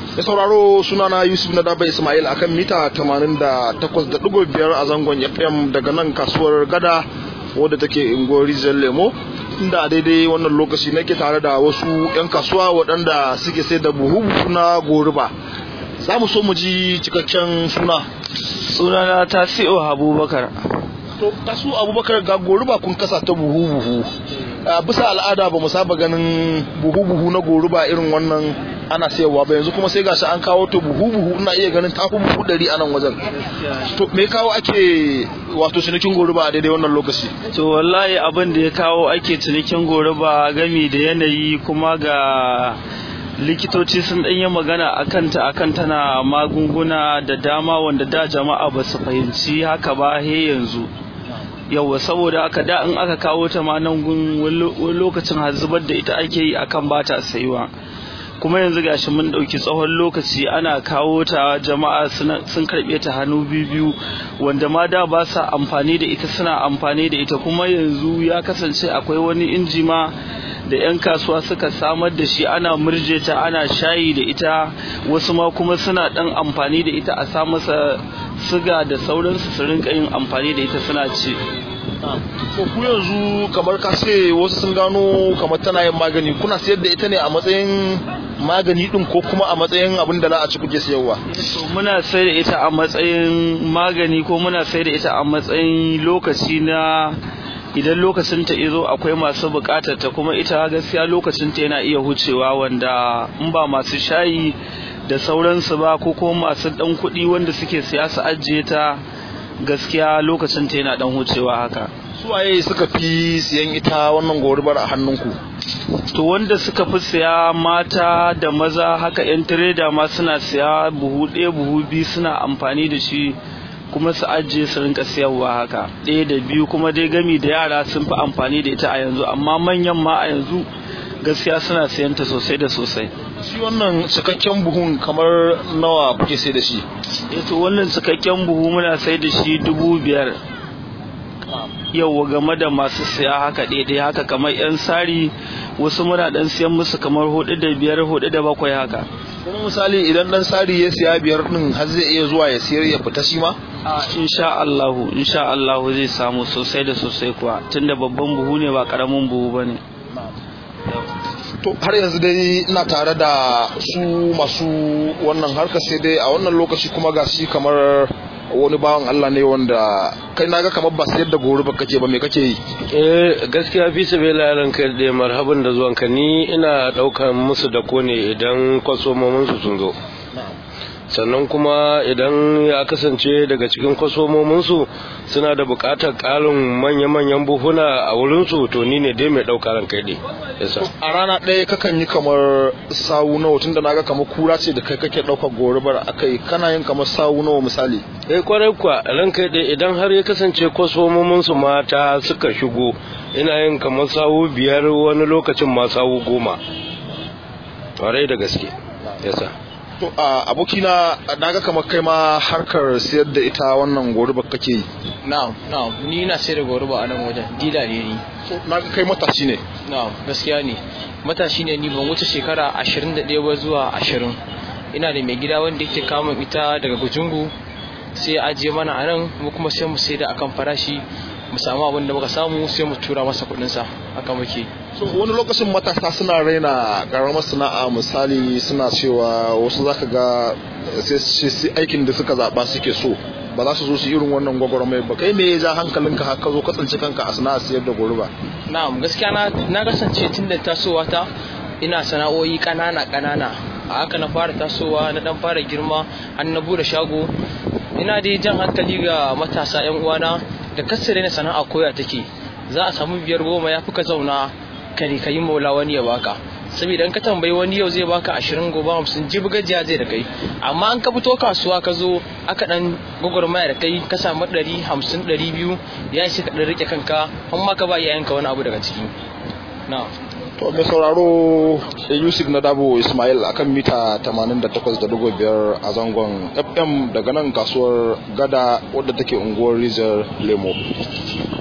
da sauraro sunana yusuf na daba ismail akan mita 88.5 a zangon fm daga nan kasuwar gada wadda take unguwar rijiyar lemo inda a daidai wannan lokaci nake tare da wasu 'yan kasuwa waɗanda suke sai da buhu na goruba za mu so mu ji cikakken suna sunana tasi'u abubakar to kasu abubakar ga goruba kun kasa ta buhu buhu bisa al'ada ba mu saba ganin buhu buhu na goruba irin wannan ana sayarwa ba yanzu kuma sai gashi an kawo ta buhu buhu ina iya ganin tafi buhu ɗari a nan wajen to me kawo ake wato cinikin goruba a daidai wannan lokaci to wallahi abin da ya kawo ake cinikin goruba gami da yanayi kuma ga likitoci sun ɗanyi magana a kanta a kan tana magunguna da dama wanda da jama'a ba su fahimci haka ba he yanzu yawa saboda haka da in aka kawo ta ma nan gun wani lokacin har zubar da ita ake yi akan ba ta sayuwa kuma yanzu gashi mun ɗauki tsawon lokaci ana kawo ta jama'a sun karɓe ta hannu biyu wanda ma da ba sa amfani da ita suna amfani da ita kuma yanzu ya kasance akwai wani inji ma da 'yan kasuwa suka samar da shi ana murje ta ana shayi da ita wasu ma kuma suna ɗan amfani da ita a sa masa siga da sauransu su rinka yin amfani da ita suna ci to ku yanzu kamar ka ce wasu sun gano kamar tana yin magani kuna sayar da ita ne a matsayin magani din ko kuma a matsayin abin da za a ci kuke sayarwa muna sayar da ita a matsayin magani ko muna sayar da ita a matsayin lokaci na idan lokacin ta izo akwai masu bukatar ta kuma ita gaskiya lokacin ta yana iya hucewa wanda in ba masu shayi da sauransu ba ko kuma masu dan kuɗi wanda suke siya su ajiye ta gaskiya lokacin ta yana dan hucewa haka suwaye suka fi siyan ita wannan gorubar a hannunku to wanda suka fi siya mata da maza haka yan tireda ma suna siya buhu ɗaya buhu biyu suna amfani da shi kuma su ajiye su rinka siyarwa haka ɗaya da biyu kuma dai gami da yara sun fi amfani da ita a yanzu amma manyan ma a yanzu gaskiya suna siyan ta sosai da sosai shi wannan cikakken buhun kamar nawa kuke sai da shi to wannan cikakken buhu muna sai da shi dubu biyar yau game da masu siya haka daidai haka kamar yan sari wasu muna dan siyan musu kamar hudu da biyar hudu da bakwai haka kuma misali idan dan sari ya siya biyar din har zai iya zuwa ya siyar ya fita shi ma a insha Allahu insha Allahu zai samu sosai da sosai kuwa tunda babban buhu ne ba karamin buhu bane to har yanzu dai ina tare da su masu wannan harkar sai dai a wannan lokaci kuma ga shi kamar wani bawan Allah ne wanda kai naga kamar ba sayar da gori ba kake ba me kake yi eh gaskiya fi sabila yaran kai da marhaban da zuwan ka ni ina daukan musu da ko ne idan kwasomomin su sun zo sannan kuma idan ya kasance daga cikin kwasomominsu suna da bukatar ƙarin manya-manyan buhuna a wurinsu to ni ne dai mai ɗauka ran kai yasa a rana ɗaya kakan yi kamar sawu nawa tun da naga kamar kura ce da kai kake ɗaukar gorubar akai kana yin kamar sawu nawa misali eh kwarai kwa ran kai dai idan har ya kasance kwasomominsu mata suka shigo ina yin kamar sawu biyar wani lokacin ma sawu goma kwarai da gaske yasa to a abokina naga kamar kai ma harkar siyar da ita wannan goruba kake yi na'am na'am ni na sayar da goruba a nan wajen dila ne ni naga kai matashi ne na'am gaskiya ne matashi ne ni ban wuce shekara 21 ba zuwa 20 ina da mai gida wanda yake kama ita daga gujungu sai ajiye mana a nan mu kuma sai mu sai da akan farashi mu samu abin da muka samu sai mu tura masa kuɗin sa haka muke so wani lokacin matasa suna raina karamar sana'a misali suna cewa wasu zaka ga sai aikin da suka zaba suke so ba za su zo su irin wannan gwagwarmai ba kai me ya ja hankalinka har ka zo ka tsinci kanka a sana'a siyar da goruba na'am gaskiya na na kasance tun da tasowa ta ina sana'o'i kanana kanana a haka na fara tasowa na dan fara girma har na bude shago ina dai jan hankali ga matasa yan uwana da kasare na sana'a koya take za a samu biyar goma ya fi ka zauna kare ka yi maula wani ya baka saboda in ka tambayi wani yau zai baka ashirin gobe hamsin jibi gajiya zai da kai amma an ka fito kasuwa ka zo aka dan gwagwarmaya da kai ka samu ɗari hamsin ɗari biyu ya ce ka ɗan rike kanka an ma ka ba iyayenka wani abu daga ciki na to mai sauraro yusuf na dabo ismail akan mita 88.5 a zangon fm daga nan kasuwar gada wadda take unguwar rizar lemo